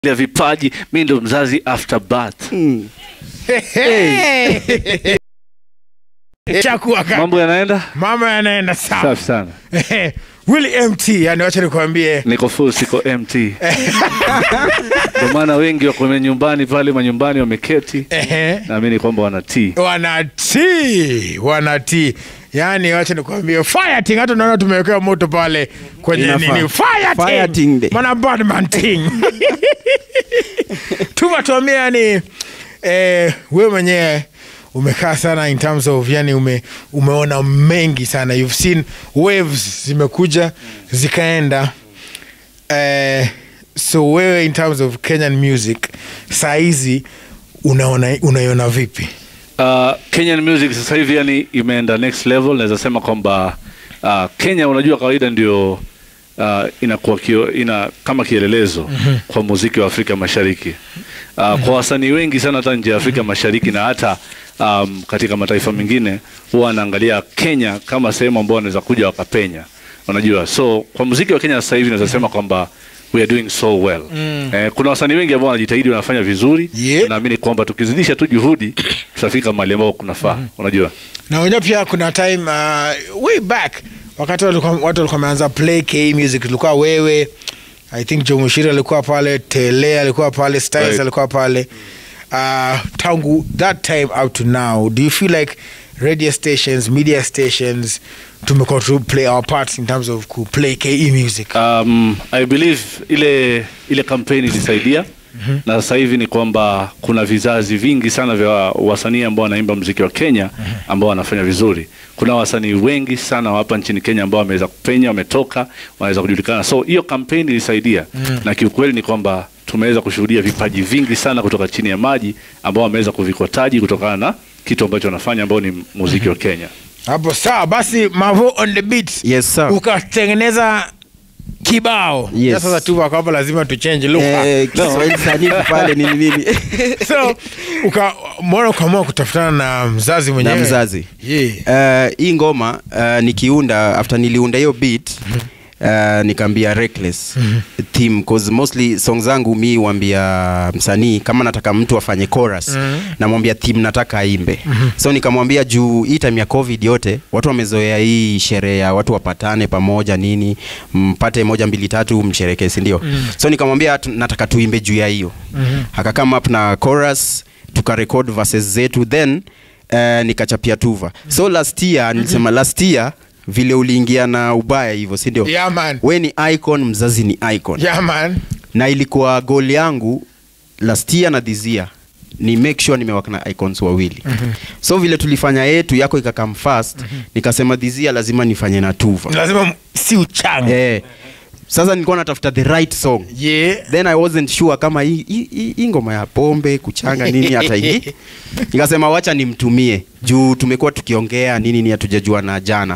ya vipaji mi ndo mzazi after birth Chakua ka- mambo yanaenda mama yanaenda sawa safi sana Willy mt yani wacha nikwambie niko full siko mt ndio maana wengi wako nyumbani pale manyumbani wameketi Ehe. naamini kwamba wanatii wanatii wanatii yaani wacha nikwambie fireting hata unaona tumewekewa moto pale kwenye Inafaa. nini fireting Fireting day. mana badman ting tumatuambia yani eh, we mwenyewe umekaa sana in terms of yani ume, umeona mengi sana you've seen waves zimekuja zikaenda eh, so wewe in terms of kenyan music saa hizi unaona unaiona vipi Uh, Kenyan music sasa hivi yani imeenda next level. Naweza sema kwamba uh, Kenya unajua kawaida ndio uh, inakuwa kio, ina kama kielelezo kwa muziki wa Afrika Mashariki uh, kwa wasanii wengi sana hata nje ya Afrika Mashariki na hata um, katika mataifa mengine huwa wanaangalia Kenya kama sehemu ambao wanaweza kuja wakapenya, unajua. So kwa muziki wa Kenya sasa hivi naweza sema kwamba we are doing so well. Eh, kuna wasanii wengi ambao wanajitahidi wanafanya vizuri Yeah. naamini kwamba tukizidisha tu juhudi tutafika mahali ambao kunafaa unajua na unajua pia kuna time uh, way back wakati walikuwa- watu walikuwa wameanza play k music tulikuwa wewe i think jomushiri alikuwa pale tele alikuwa pale styles Right. alikuwa pale uh, tangu that time up to now do you feel like radio stations media stations tumekuwa to play our parts in terms of ku play ke music um, i believe ile ile kampeni ilisaidia na sasa hivi ni kwamba kuna vizazi vingi sana vya wasanii ambao wanaimba mziki wa Kenya ambao wanafanya vizuri. Kuna wasanii wengi sana wa hapa nchini Kenya ambao wameweza kupenya, wametoka, wanaweza kujulikana. So hiyo kampeni ilisaidia na kiukweli ni kwamba tumeweza kushuhudia vipaji vingi sana kutoka chini ya maji ambao wameweza kuvikotaji kutokana na kitu ambacho wanafanya ambao ni muziki wa Kenya. hapo sawa basi mavo on the beat Yes, sir. ukatengeneza kibao Yes. Ya sasa tu kwamba lazima tuchange lugha Eh, Kiswahili sanifu pale nini nini so uka mbona ukaamua kutafutana na mzazi mwenyewe na mzazi yeah. Eh, hii ngoma uh, nikiunda after niliunda hiyo beat uh, nikaambia reckless theme cause mostly song zangu mi wambia msanii kama nataka mtu afanye chorus namwambia theme nataka aimbe so nikamwambia juu hii time ya covid yote watu wamezoea hii sherehe ya watu wapatane pamoja nini mpate moja mbili tatu msherekee sindio so nikamwambia tu- nataka tuimbe juu ya hiyo aka come up na chorus tukarekod verses zetu then uh, nikachapia tuva so last year nilisema last year vile uliingia na ubaya hivyo sindio Yeah, man. we ni icon mzazi ni icon Yeah, man. na ilikuwa goal yangu last year na this year ni make sure nimewaka na icons wawili so vile tulifanya yetu yako ikakam fast nikasema this year lazima nifanye na tuva lazima m- si uchanga eh, sasa nilikuwa natafuta the right song yeah. then i wasn't sure kama hii- hii hii- hii ngoma ya pombe kuchanga nini hata hii nikasema wacha nimtumie juu tumekuwa tukiongea nini ni hatujajua na jana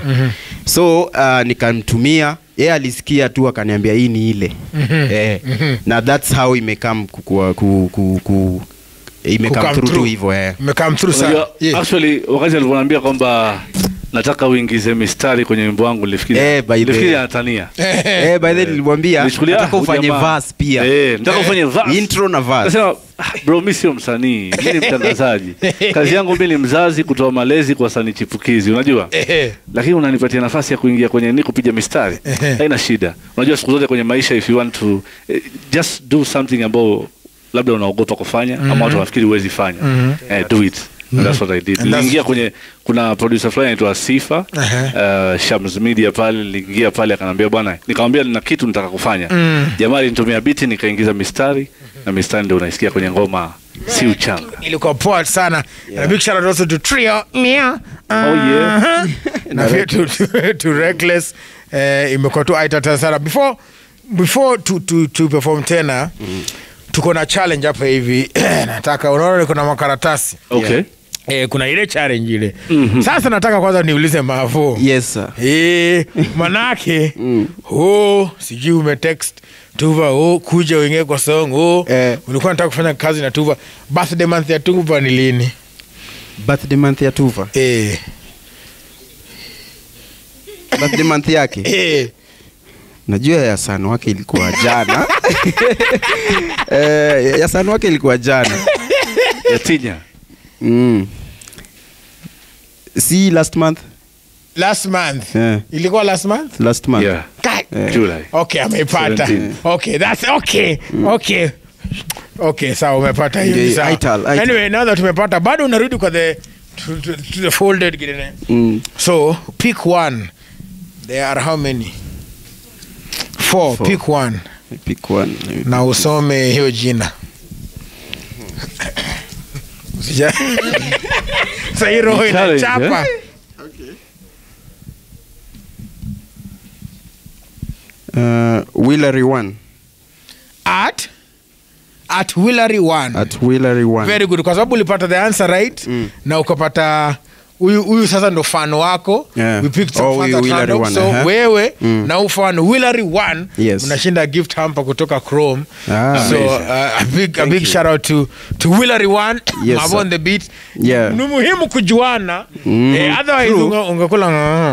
so uh, nikamtumia yeye alisikia tu akaniambia hii ni ile eh, na thats how imekam kukua, ku, ku, ku, imekam Kukam through tu through. hivyo eh. Umekam through sana. Unajua, Yeah. actually wakati alivyoniambia kwamba nataka uingize mistari kwenye wimbo wangu nilifikiri Eh, by the- nilifikiri anatania eh, by then nilimwambia Nilichukulia, nataka ah, ufanye huyu jamaa. verse pia Eh, nataka ufanye verse. intro na verse Nasema, "Ah, bro mi sio msanii mi ni mtangazaji kazi yangu mi ni mzazi kutoa malezi kwa wasanii chipukizi unajua Eh, lakini unanipatia nafasi ya kuingia kwenye ni kupiga mistari haina shida unajua siku zote kwenye maisha if you want to eh, just do something ambao labda unaogopa kufanya ama watu wanafikiri huwezi fanya eh, do it And that's what I did. And that's- Niliingia kwenye kuna producer fulani anaitwa Sifa uh, Shams Media pale, niliingia pale akanambia bwana, nikamwambia nina kitu nitaka kufanya. Jamaa alinitumia biti nikaingiza mistari na mistari ndio unaisikia kwenye ngoma si uchanga. ilikuwa poa sana na big shout out also to trio Mia. Oh yeah. na pia to, to, to reckless eh, imekuwa tu aitata sana before before tu, tu, tu perform tena tuko na challenge hapa hivi nataka unaona niko na makaratasi Okay. eh, kuna ile challenge ile sasa nataka kwanza niulize mavo yes sir Eh, manake oh, sijui umetext tuva oh, kuja uingie kwa song oh, Eh. ulikuwa nataka kufanya kazi na tuva birthday month ya tuva ni lini birthday month ya tuva eh, birthday month yake eh, najua ya sana wake ilikuwa jana Eh, ya san wake ilikuwa jana ya tinya mm. si last month last month Yeah. ilikuwa last month last month yeah Kai. July okay ameipata 17. okay that's okay okay okay sawa umepata hiyo Yeah, ni sawa. Ital, Ital. anyway now that tumepata bado unarudi kwa the to, to, to the folded gine Mm. so pick one there are how many four, Four. pick one Pick one. na usome hiyo jina Usija- Sasa hii roho Ni challenge, inachapa Uh, Willery one. at at Willery one At Willery one. very good kwa sababu ulipata the answer right Mm. na ukapata huyu huyu sasa ndo fan wako Yeah. we picked some Oh, fans huyu at Willery random. one, so aha. wewe Mm. na ufan Willery one Yes. mnashinda gift hamper kutoka Chrome Ah. so Amazing. uh, a big a Thank big you. shout out to to Willery one Yes, Mavo sir. on the beat Yeah. ni muhimu kujuana Mhm. eh, otherwise True. unge- ungekula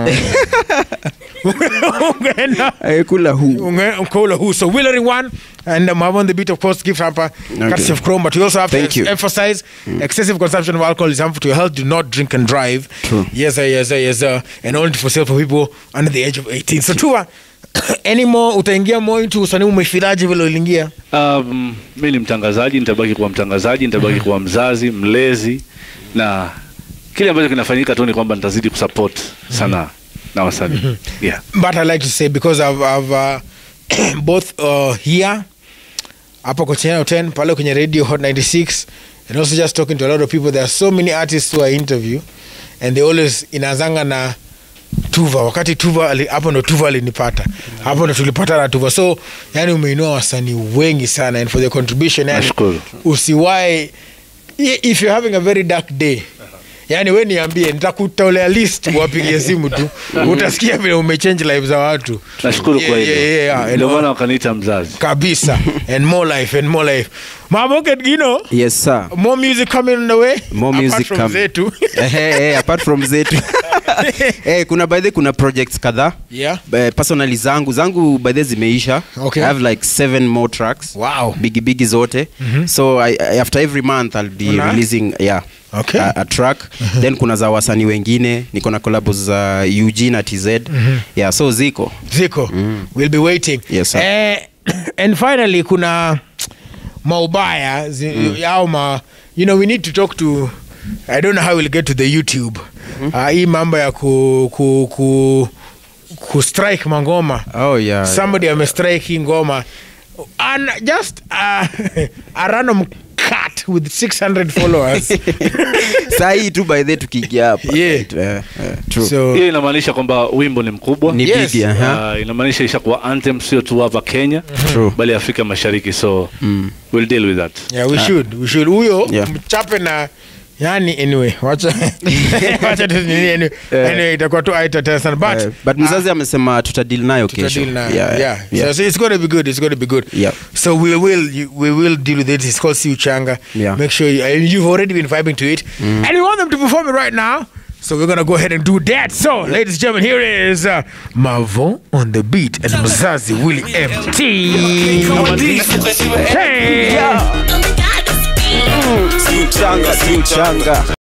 ungeenda Eh, kula hu. Unge- Unkola who so Willery one and um, have on the beat of course gift hamper courtesy of Chrome but we also have Thank to you. emphasize excessive consumption of alcohol is harmful to your health do not drink and drive True. yes sir yes sir yes sir and only for sale for people under the age of 18 so Tua any more utaingia more into usanii umefilaje vile uliingia Um, mi ni mtangazaji, nitabaki kuwa mtangazaji, nitabaki kuwa mzazi, mlezi, na kile ambacho kinafanyika tu ni kwamba nitazidi kusupport sanaa na wasanii. Yeah. but I like to say because I've, I've uh, both uh, here hapo kwa channel 10 pale kwenye radio hot 96 and also just talking to a lot of people there are so many artists who I interview and they always inazanga na tuva wakati tuva ali- hapo ndo tuva alinipata hapo ndo tulipata na tuva so yani umeinua wasanii wengi sana and for the contribution yani Nashukuru. usiwae i- if you're having a very dark day yani we niambie nitakutolea list wapigie simu tu utasikia vile umechange life za watu Nashukuru kwa Yeah, hilo. yeah, yeah, yeah. Ndio And- maana wakaniita mzazi. kabisa and more life and more life maboket gino Yes, sir. more music coming on the way More apart music from coming. zetu Eh, eh, eh, apart from zetu eh, kuna by the way kuna projects kadhaa yeah Eh, personally zangu zangu by the way zimeisha Okay. i have like seven more tracks wow bigi bigi zote so I, I, after every month i'll be Una? releasing yeah Okay. a, a track then kuna za wasanii wengine niko na collabs za UG na TZ yeah so ziko ziko we'll be waiting Yes, sir. eh, and finally kuna maubaya zi, au ma you know we need to talk to i don't know how we'll get to the youtube uh, hii mambo ya ku, ku, ku, ku strike mangoma oh yeah somebody amestrike hii ngoma and just uh, a random cat with 600 followers saa hii tu by the tukiingia hapa Yeah. Eh, eh, true so Hiyo inamaanisha kwamba wimbo ni mkubwa. ni Yes. big aha Uh, inamaanisha ishakuwa anthem sio tu hapa Kenya True. bali Afrika Mashariki so we'll deal with that. yeah we should we should huyo Yeah. mchape na yani anyway wacha wacha tu nini anyway, Eh. anyway itakuwa tu aita tena sana but Eh, but mzazi amesema tutadil nayo kesho tutadili na Yeah, yeah, yeah. So, so it's going to be good it's going to be good Yeah. so we will you- we will deal with it it's called Siu Changa Yeah. make sure you, and you've already been vibing to it and we want them to perform it right now so we're gonna go ahead and do that so ladies and gentlemen here is uh, Mavo on the beat and Mzazi Willie MT hey Oh my God, it's me. si uchanga si uchanga